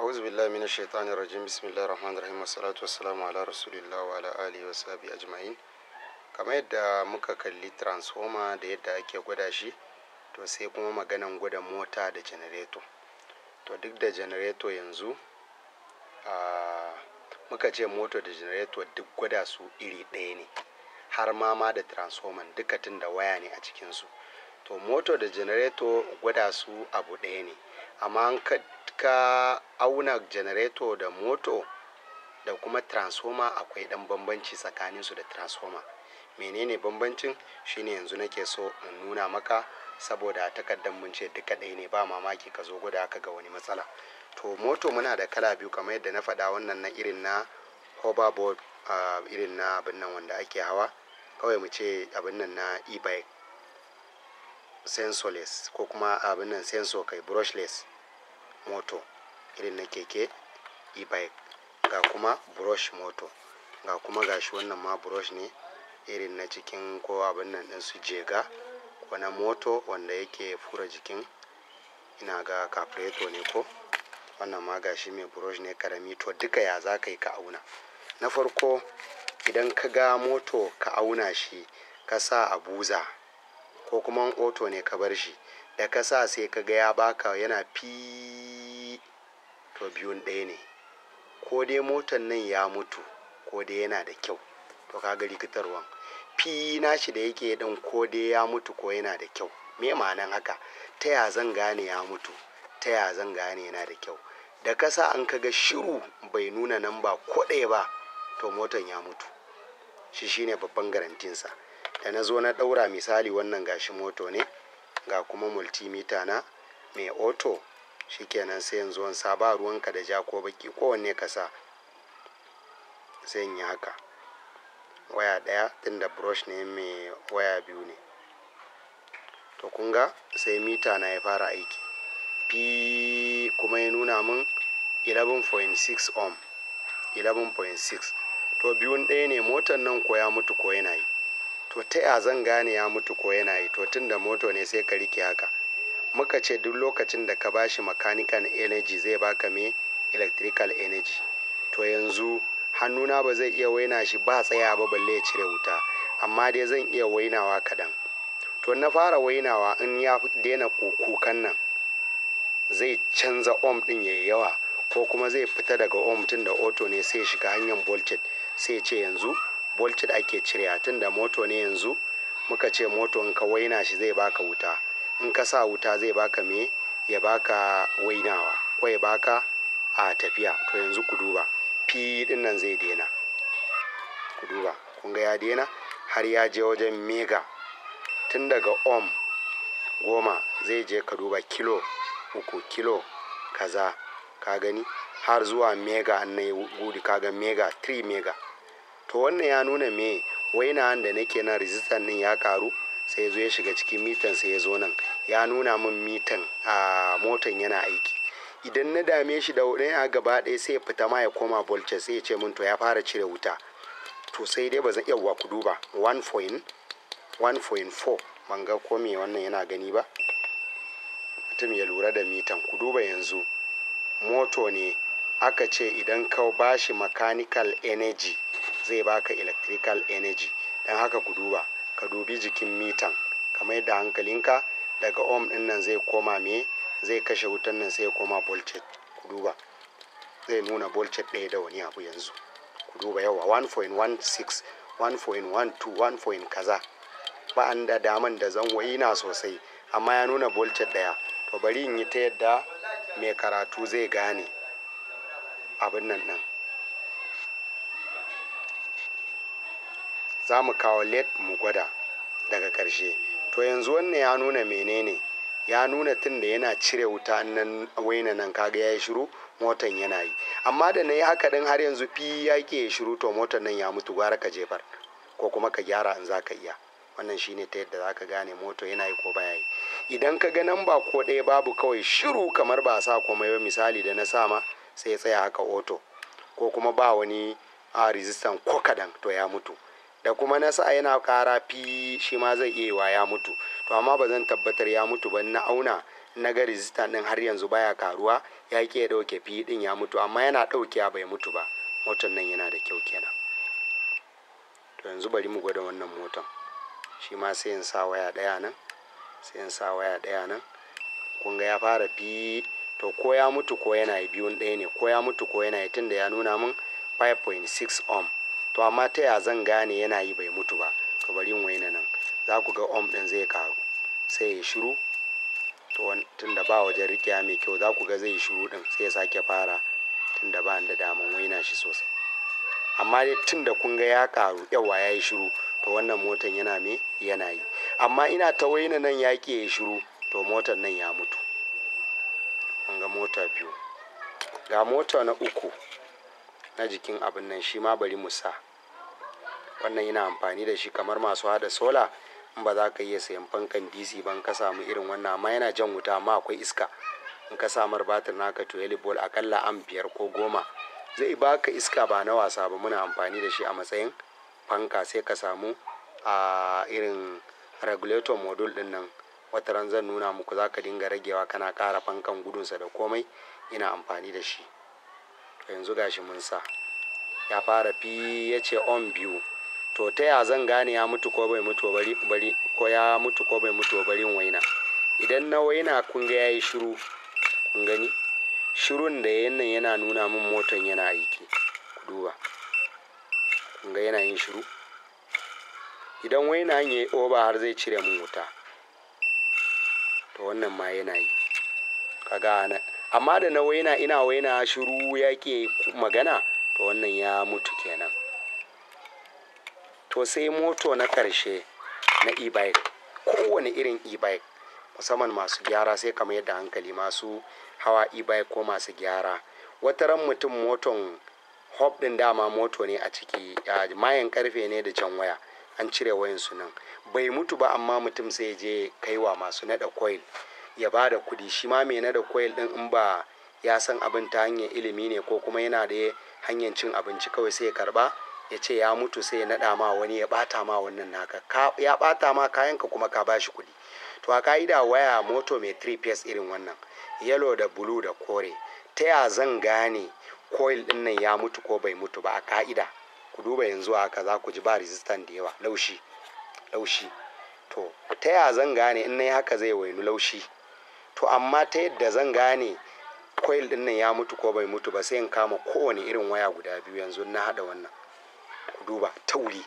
أعوذ بالله من الشيطان الرجيم بسم الله الرحمن الرحيم والصلاة والسلام على رسول الله وعلى آله وصحبه أجمعين kamar yadda muka kalli transformer da yadda ake gwada shi to sai kuma maganan gwada mota da janareto to duk da janareto yanzu uh, muka ce mota da janareto duk gwada su iri ɗaya ne har ma ma da transformer duka tun da waya ne a cikinsu to moto da janareto gwada su abu ɗaya ne amma ka, ka auna janareto da moto da kuma transformer akwai ɗan bambanci tsakaninsu da transformer menene bambancin shine yanzu nake so in nuna maka saboda takardar mun ce duka ɗaya ne ba mamaki ka zo gwada aka ga wani matsala to moto muna da kala biyu kamar yadda na faɗa wannan na irin na hoverboard uh, irin na abin nan wanda ake hawa kawai mu ce abin nan na e-bike sensorless ko kuma abin nan sensor kai brushless moto irin na keke e-bike ga kuma brush moto ga kuma gashi wannan ma brush ne irin na cikin ko abin nan din su jega ko na moto wanda yake fura jikin ina ga carburetor ne ko wannan ma gashi mai brush ne karami to duka ya za ka yi ka auna na farko idan ka ga moto ka auna shi ka sa a buza ko kuma oto ne ka bar shi da ka sa sai ka ga ya baka yana fi to biyun ɗaya ne ko dai motan nan ya mutu ko dai yana da kyau to kaga rikitarwan fi nashi da yake ɗin ko dai ya mutu ko yana da kyau me ma'anan haka ta ya zan gane ya mutu ta ya zan gane yana da kyau da ka sa an kaga shiru bai nuna nan ba ko ɗaya ba to motan ya mutu shi shine babban garantinsa da na zo na ɗaura misali wannan gashi moto ne ga kuma multimeter na mai auto shikenan sai yanzu wani saba ruwanka da ja ko baki kowanne ka sa sai yi haka waya ɗaya tunda brush ne mai waya biyu ne to kunga sai mita na ya fara aiki fi kuma ya nuna min 11.6 ohm 11.6 to biyun ɗaya ne motar nan ko ya mutu ko yana yi to ta ya zan gane ya mutu ko yana yi to tun da moto ne sai ka rike haka muka ce duk lokacin da ka bashi mechanical energy zai baka me electrical energy to yanzu hannuna ba zai iya waina shi ba tsaya ba balle ya cire wuta amma dai zan iya wainawa kaɗan to na fara wainawa in ya daina kukan nan zai canza ohm ɗin ya yawa ko kuma zai fita daga ohm tun da auto ne sai shiga hanyar voltage sai ce yanzu voltage ake cire tun da moto ne yanzu muka ce moto in ka waina shi zai baka wuta in ka sa wuta zai baka me ya baka wainawa ko ya baka a tafiya to yanzu ku duba fi din nan zai daina ku duba kun ga ya daina har ya je wajen mega tun daga ohm goma zai je ka duba kilo uku kilo kaza ka gani har zuwa mega an na gudu kaga mega 3 mega to wannan ya nuna me waina da nake na resistant din ya karu sai zo ya shiga cikin mitan sai ya zo nan ya nuna min mitan a motan yana aiki idan na dame shi da ɗaya gaba ɗaya sai ya fita ma ya koma voltage sai ya ce min to ya fara cire wuta to sai dai ba zan iya ku duba 1.4 ban ga ko me wannan yana gani ba mutum ya lura da mitan ku duba yanzu moto ne aka ce idan ka bashi mechanical energy zai baka electrical energy don haka ku duba ka dubi jikin mitan kamar yadda hankalinka daga ohm din nan zai koma me zai kashe wutan nan sai ya koma voltage ku duba zai nuna voltage ɗaya da wani abu yanzu ku duba yawa 1.16 1.12 1. kaza ba an da daman da zan na sosai amma ya nuna voltage ɗaya to bari in yi ta yadda mai karatu zai gane abin nan ɗin za mu kawo led mu gwada daga ƙarshe to yanzu wannan ya nuna menene ya nuna tun da yana cire wuta nan waina nan kaga ya yi shiru motan yana yi amma da na yi haka din har yanzu fi ya ke shiru to motan nan ya mutu gwara ka jefar ko kuma ka gyara in za ka iya wannan shine ta yadda za ka gane moto yana yi ko baya yi idan ka ga nan ba ko ɗaya babu kawai shiru kamar ba sa komai ba misali da na sama sai ya tsaya haka oto ko kuma ba wani a resistant ko kadan to ya mutu da kuma na sa yana kara fi shi ma zai iya wa ya mutu to amma ba zan tabbatar ya mutu ba na auna na ga resistant din har yanzu baya karuwa ya ki ya dauke fi din ya mutu amma yana daukewa bai mutu ba motar nan yana da kyau kenan to yanzu bari mu gwada wannan motan shi ma sai in sa waya daya nan sai in sa waya daya nan kun ga ya fara fi to ko ya mutu ko yana yi biyun ɗaya ne ko ya mutu ko yana yi tunda ya nuna min 5.6 ohm to amma ta ya zan gane yana yi bai mutu ba to bari in waina nan za ku ga ohm ɗin zai karu sai ya shiru to tunda ba wajen rikiya mai kyau za ku ga zai shiru ɗin sai ya sake fara tunda ba da daman waina shi sosai amma dai tunda kun ga ya karu yawa ya yi shiru to wannan motan yana me yana yi amma ina ta waina nan ya ya shiru to motar nan ya mutu kun ga mota biyu ga mota na uku na jikin abin nan shi ma bari mu sa wannan yana amfani da shi kamar masu hada sola in ba za ka iya sayan fankan dc ban ka samu irin wannan amma yana jan wuta amma akwai iska in ka samar batir naka to bol akalla an biyar ko goma zai baka iska ba na wasa ba muna amfani da shi a matsayin fanka sai ka samu a irin regulator module din nan wata ran zan nuna muku za ka dinga ragewa kana ƙara fankan gudunsa da komai ina amfani da shi to yanzu gashi mun sa ya fara fi ya ce on biyu to ta ya zan gane ya mutu ko bai mutu bari bari ko ya mutu ko bai mutu bari waina idan na waina kun ga yayi shiru kun gani shirun da yayin nan yana nuna min motan yana aiki ku duba kun ga yana yin shiru idan waina ya yi oba har zai cire min wuta to wannan ma yana yi kaga amma da na waina ina waina shiru ya ke magana to wannan ya mutu kenan to sai moto na ƙarshe na e-bike kowane irin e-bike musamman masu gyara sai kamar yadda hankali masu hawa e-bike ko masu gyara wataran mutum moton hop din dama moto ne a ciki mayan karfe ne da can waya an cire wayan su nan bai mutu ba amma mutum sai je kaiwa masu nada coil ya ba da kudi shi ma mai nada coil din in ba ya san abin ta hanyar ilimi ne ko kuma yana da hanyar cin abinci kawai sai ya karba ya ce ya mutu sai ya nada ma wani ya bata ma wannan naka ya bata ma kayanka kuma ka bashi kudi to a ka'ida waya moto mai 3 piece irin wannan yellow da blue da kore ta ya zan gane coil din nan ya mutu ko bai mutu ba a ka'ida ku duba yanzu haka za ku ji ba resistant da yawa laushi laushi to ta ya zan gane in na haka zai wainu laushi to amma ta yadda zan gane coil din nan ya mutu ko bai mutu ba sai in kama kowane irin waya guda biyu yanzu na hada wannan ku duba tauri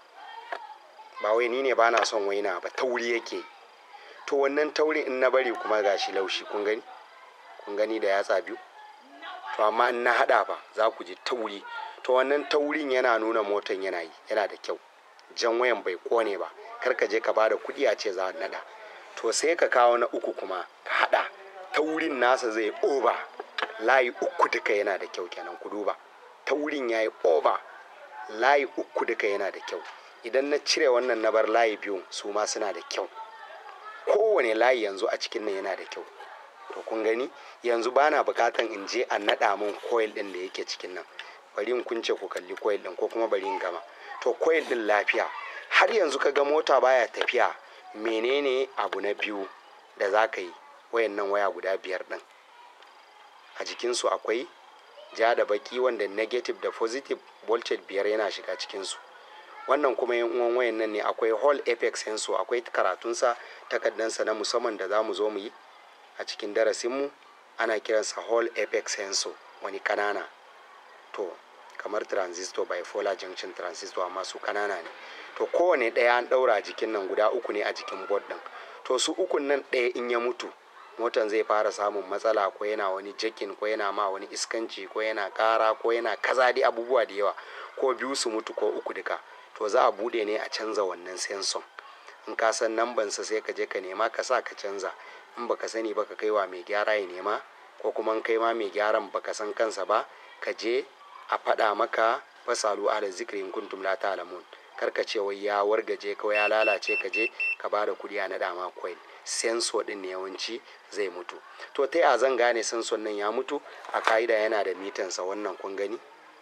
ba wai ni ne ba na son waina ba tauri yake to wannan taurin in na bari kuma gashi laushi kun gani kun gani da yatsa biyu to amma in na hada ba za ku ji tauri to wannan taurin yana nuna motan yana yi yana da kyau jan wayan bai kone ba kar ka je ka bada kuɗi a ce za a nada to sai ka kawo na uku kuma ka hada taurin nasa zai oba layi uku duka yana da kyau kenan ku duba taurin ya yi oba layi uku duka yana da kyau idan na cire wannan na bar layi biyu su ma suna da kyau kowane layi yanzu a cikin nan yana da kyau to kun gani yanzu bana bukatan in je a naɗa min coil ɗin da yake cikin nan bari in kunce ku kalli coil ɗin ko kuma bari in gama to coil ɗin lafiya har yanzu ka ga mota baya tafiya menene abu na biyu da za ka yi wayannan waya guda biyar ɗin a jikinsu akwai ja da baki wanda negative da positive voltage biyar yana shiga cikinsu wannan kuma yan uwan wayan nan ne akwai hall apex sensor akwai karatunsa takaddansa na musamman da za mu zo mu yi a cikin darasinmu ana kiransa hall apex sensor wani kanana to kamar transistor bipolar junction transistor amma su kanana ne to kowane ɗaya an ɗaura jikin nan guda uku ne a jikin board ɗin to su ukun nan ɗaya in ya mutu motan zai fara samun matsala ko yana wani jakin ko yana ma wani iskanci ko yana kara ko yana kaza dai abubuwa da yawa ko biyu su mutu ko uku duka to za a bude ne a canza wannan senson in ka san nambansa sai ka je ka nema ka sa ka canza in baka sani ba ka kai wa mai gyara ya nema ko kuma in kai ma mai gyaran baka san kansa ba ka je a faɗa maka fasalu ala zikri in kuntum la ta'lamun kar ka ce wai ya wargaje ko ya lalace ka je ka bada kuɗi a naɗa ma coil sensor din ne yawanci zai mutu to ta ya zan gane sensor nan ya mutu a ka'ida yana da mitansa wannan kun gani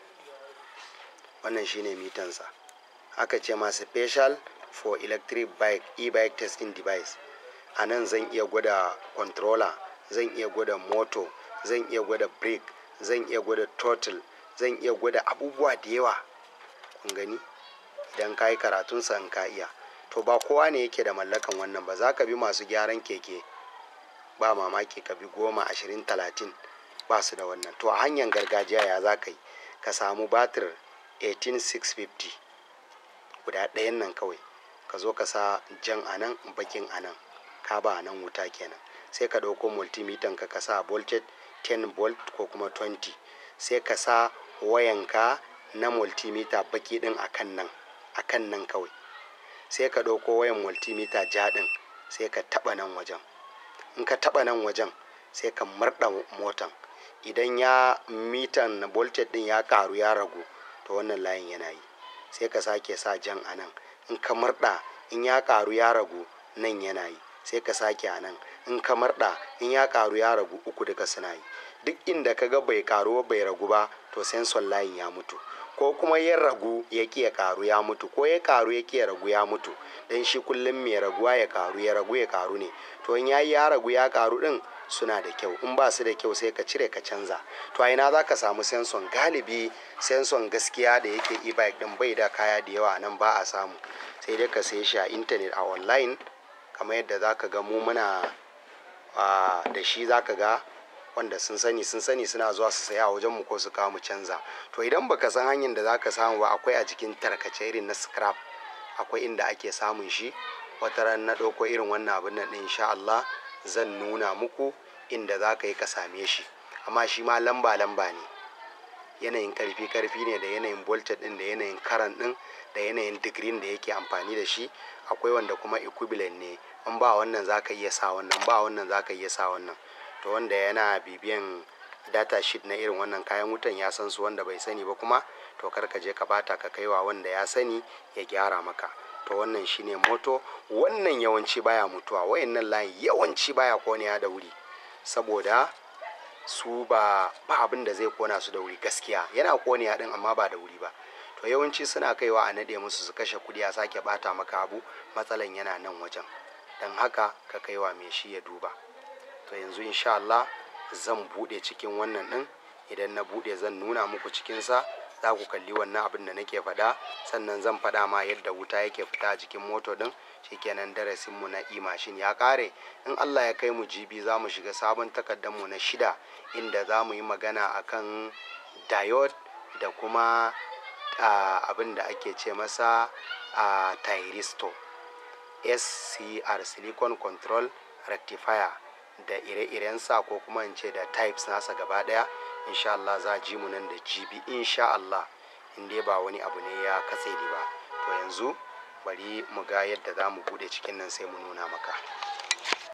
wannan shine mitansa aka ce ma special for electric bike e-bike testing device a nan zan iya gwada controller zan iya gwada moto zan iya gwada brake zan iya gwada throttle zan iya gwada abubuwa da yawa kun gani idan ka yi karatunsa in ka iya to ba kowa ne yake da mallakan wannan ba za ka bi masu gyaran keke ba mamaki ka bi goma ashirin talatin ba su da wannan to a hanyar gargajiya ya za ka yi ka samu batir 18650 guda ɗayan nan kawai ka zo ka sa jan a nan bakin a nan ka ba a nan wuta kenan sai ka ɗauko multimeter ka ka sa voltage 10 volt ko kuma 20 sai ka sa wayanka na multimeter baki ɗin a kan nan a kan nan kawai sai ka ɗauko wayan multimeter ja ɗin sai ka taɓa nan wajen in ka taɓa nan wajen sai ka murɗa motan idan ya mitan na voltage ɗin ya ƙaru ya ragu to wannan layin yana yi sai ka sake sa jan a nan in ka murɗa in ya ƙaru ya ragu nan yana yi sai ka sake a nan in ka murɗa in ya ƙaru ya ragu uku duka suna yi duk inda ka ga bai ƙaru bai ragu ba to sensor layin ya mutu ko kuma ya ragu ya ki ya ƙaru ya mutu ko ya ƙaru ya ki ya ragu ya mutu dan shi kullum mai raguwa ya ƙaru ya ragu ya ƙaru ne to in ya yi ya ragu ya ƙaru ɗin suna da kyau in ba su da kyau sai ka cire ka canza to a ina za ka samu senson galibi senson gaskiya da yake e-bike din bai da kaya da yawa nan ba a samu sai dai ka saye shi a intanet a online kamar yadda za ka ga mu muna da shi za ka ga wanda sun sani sun sani suna zuwa su saya a wajen mu ko su kawo mu canza to idan baka san hanyar da za ka samu ba akwai a jikin tarkace irin na scrap akwai inda ake samun shi wata ran na ɗauko irin wannan abin nan insha Allah zan nuna muku inda za ka yi ka same shi amma shi ma lamba-lamba ne yanayin karfi-karfi ne da yanayin voltage din da yanayin karan din da yanayin digirin da yake amfani da shi akwai wanda kuma equivalent ne in ba wannan za ka iya sa wannan ba wannan za ka iya sa wannan to wanda yana bibiyan data sheet na irin wannan kayan wutan ya san su wanda bai sani ba kuma to kar ka je ka bata ka kaiwa wanda ya sani ya gyara maka to wannan shine moto wannan yawanci baya mutuwa wayannan layin yawanci baya koniya da wuri saboda su ba ba abin da zai kona su da wuri gaskiya yana koniya din amma ba da wuri ba to yawanci suna kaiwa a nade musu su kashe kudi a sake bata maka abu matsalan yana nan wajen don haka ka kaiwa mai shi ya duba to yanzu insha Allah zan bude cikin wannan din idan na bude zan nuna muku cikinsa za ku kalli wannan abin da nake faɗa sannan zan faɗa ma yadda wuta yake fita a jikin moto ɗin shikenan darasin mu na imashin ya ƙare in Allah ya kai mu jibi za mu shiga sabon takardar mu na shida inda za mu yi magana akan diode da kuma abin da ake ce masa a tyristo scr silicon control rectifier da ire-irensa ko kuma in ce da types nasa gaba daya insha Allah za ji mu nan da jibi insha Allah in dai ba wani abu ne ya katse ni ba to yanzu bari mu ga yadda za mu bude cikin nan sai mu nuna maka